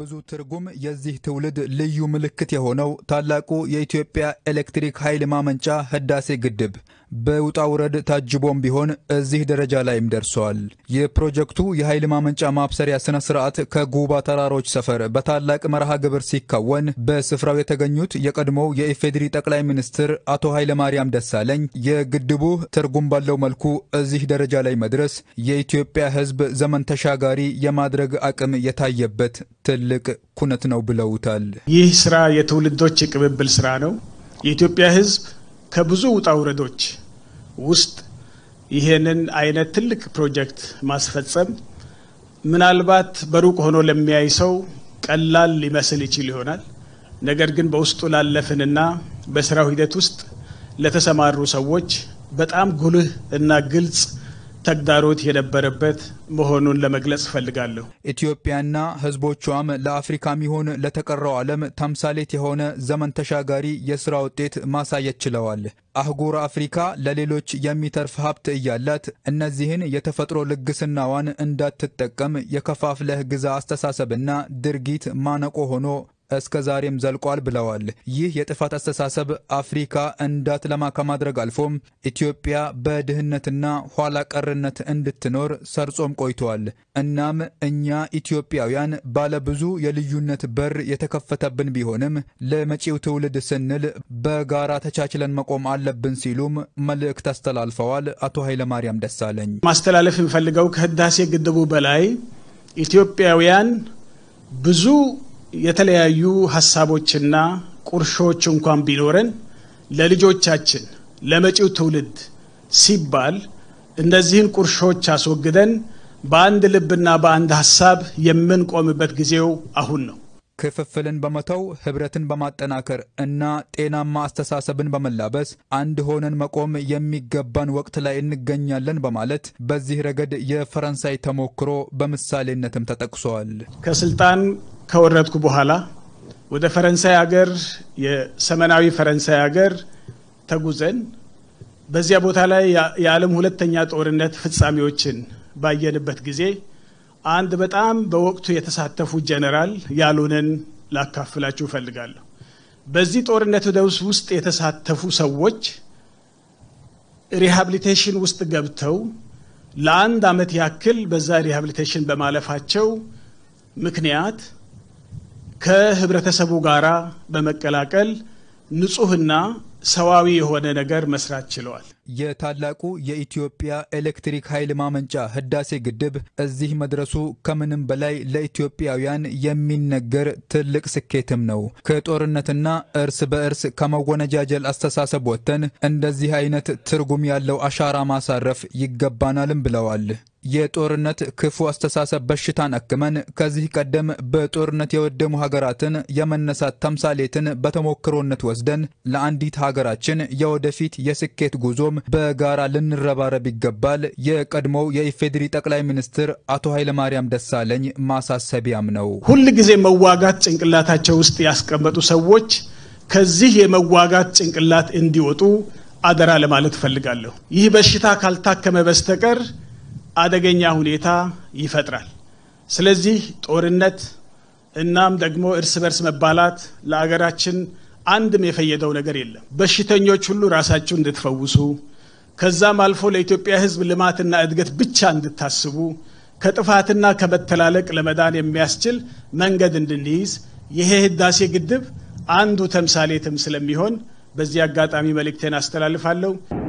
ባለብዙ ትርጉም የዚህ ትውልድ ልዩ ምልክት የሆነው ታላቁ የኢትዮጵያ ኤሌክትሪክ ኃይል ማመንጫ ህዳሴ ግድብ በውጣ ውረድ ታጅቦም ቢሆን እዚህ ደረጃ ላይም ደርሰዋል። የፕሮጀክቱ የኃይል ማመንጫ ማብሰሪያ ስነ ስርዓት ከጉባ ተራሮች ሰፈር በታላቅ መርሃ ግብር ሲካወን በስፍራው የተገኙት የቀድሞው የኢፌዴሪ ጠቅላይ ሚኒስትር አቶ ኃይለማርያም ደሳለኝ የግድቡ ትርጉም ባለው መልኩ እዚህ ደረጃ ላይ መድረስ የኢትዮጵያ ሕዝብ ዘመን ተሻጋሪ የማድረግ አቅም የታየበት ትልቅ ኩነት ነው ብለውታል። ይህ ስራ የትውልዶች የቅብብል ስራ ነው። የኢትዮጵያ ሕዝብ ከብዙ ውጣ ውረዶች ውስጥ ይሄንን አይነት ትልቅ ፕሮጀክት ማስፈጸም ምናልባት በሩቅ ሆኖ ለሚያይ ሰው ቀላል ሊመስል ይችል ይሆናል። ነገር ግን በውስጡ ላለፍንና በስራው ሂደት ውስጥ ለተሰማሩ ሰዎች በጣም ጉልህ እና ግልጽ ተግዳሮት የነበረበት መሆኑን ለመግለጽ እፈልጋለሁ። ኢትዮጵያና ህዝቦቿም ለአፍሪካም ይሁን ለተቀረው ዓለም ተምሳሌት የሆነ ዘመን ተሻጋሪ የሥራ ውጤት ማሳየት ችለዋል። አህጉር አፍሪካ ለሌሎች የሚተርፍ ሀብት እያላት እነዚህን የተፈጥሮ ልግስናዋን እንዳትጠቀም የከፋፍለህ ግዛ አስተሳሰብና ድርጊት ማነቆ ሆኖ እስከ ዛሬም ዘልቋል ብለዋል። ይህ የጥፋት አስተሳሰብ አፍሪካ እንዳትለማ ከማድረግ አልፎም ኢትዮጵያ በድህነትና ኋላ ቀርነት እንድትኖር ሰርጾም ቆይተዋል። እናም እኛ ኢትዮጵያውያን ባለብዙ የልዩነት በር የተከፈተብን ቢሆንም ለመጪው ትውልድ ስንል በጋራ ተቻችለን መቆም አለብን ሲሉም መልእክት አስተላልፈዋል። አቶ ኃይለማርያም ደሳለኝ ማስተላለፍ የምፈልገው ከህዳሴ ግድቡ በላይ ኢትዮጵያውያን ብዙ የተለያዩ ሀሳቦችና ቁርሾች እንኳን ቢኖረን ለልጆቻችን ለመጪው ትውልድ ሲባል እነዚህን ቁርሾች አስወግደን በአንድ ልብና በአንድ ሀሳብ የምንቆምበት ጊዜው አሁን ነው። ክፍፍልን በመተው ህብረትን በማጠናከር እና ጤናማ አስተሳሰብን በመላበስ አንድ ሆነን መቆም የሚገባን ወቅት ላይ እንገኛለን በማለት በዚህ ረገድ የፈረንሳይ ተሞክሮ በምሳሌነትም ተጠቅሷል። ከስልጣን ከወረድኩ በኋላ ወደ ፈረንሳይ ሀገር የሰሜናዊ ፈረንሳይ ሀገር ተጉዘን በዚያ ቦታ ላይ የዓለም ሁለተኛ ጦርነት ፍጻሜዎችን ባየንበት ጊዜ አንድ በጣም በወቅቱ የተሳተፉ ጀነራል ያሉንን ላካፍላችሁ እፈልጋለሁ። በዚህ ጦርነት ውስጥ የተሳተፉ ሰዎች ሪሃብሊቴሽን ውስጥ ገብተው ለአንድ ዓመት ያክል በዛ ሪሃብሊቴሽን በማለፋቸው ምክንያት ከህብረተሰቡ ጋር በመቀላቀል ንጹህና ሰዋዊ የሆነ ነገር መስራት ችለዋል። የታላቁ የኢትዮጵያ ኤሌክትሪክ ኃይል ማመንጫ ህዳሴ ግድብ እዚህ መድረሱ ከምንም በላይ ለኢትዮጵያውያን የሚነገር ትልቅ ስኬትም ነው። ከጦርነትና እርስ በእርስ ከመወነጃጀል አስተሳሰብ ወጥተን እንደዚህ አይነት ትርጉም ያለው አሻራ ማሳረፍ ይገባናልም ብለዋል። የጦርነት ክፉ አስተሳሰብ በሽታን አክመን ከዚህ ቀደም በጦርነት የወደሙ ሀገራትን የመነሳት ተምሳሌትን በተሞክሮነት ወስደን ለአንዲት ሀገራችን የወደፊት የስኬት ጉዞም በጋራ ልንረባረብ ይገባል የቀድሞው የኢፌዴሪ ጠቅላይ ሚኒስትር አቶ ኃይለማርያም ደሳለኝ ማሳሰቢያም ነው። ሁል ጊዜ መዋጋት ጭንቅላታቸው ውስጥ ያስቀመጡ ሰዎች ከዚህ የመዋጋት ጭንቅላት እንዲወጡ አደራ ለማለት እፈልጋለሁ። ይህ በሽታ ካልታከመ በስተቀር አደገኛ ሁኔታ ይፈጥራል። ስለዚህ ጦርነት እናም ደግሞ እርስ በርስ መባላት ለአገራችን አንድም የፈየደው ነገር የለም። በሽተኞች ሁሉ ራሳችሁ እንድትፈውሱ ከዛም አልፎ ለኢትዮጵያ ሕዝብ ልማትና እድገት ብቻ እንድታስቡ ከጥፋትና ከመተላለቅ ለመዳን የሚያስችል መንገድ እንድንይዝ ይሄ ህዳሴ ግድብ አንዱ ተምሳሌትም ስለሚሆን በዚህ አጋጣሚ መልእክቴን አስተላልፋለሁ።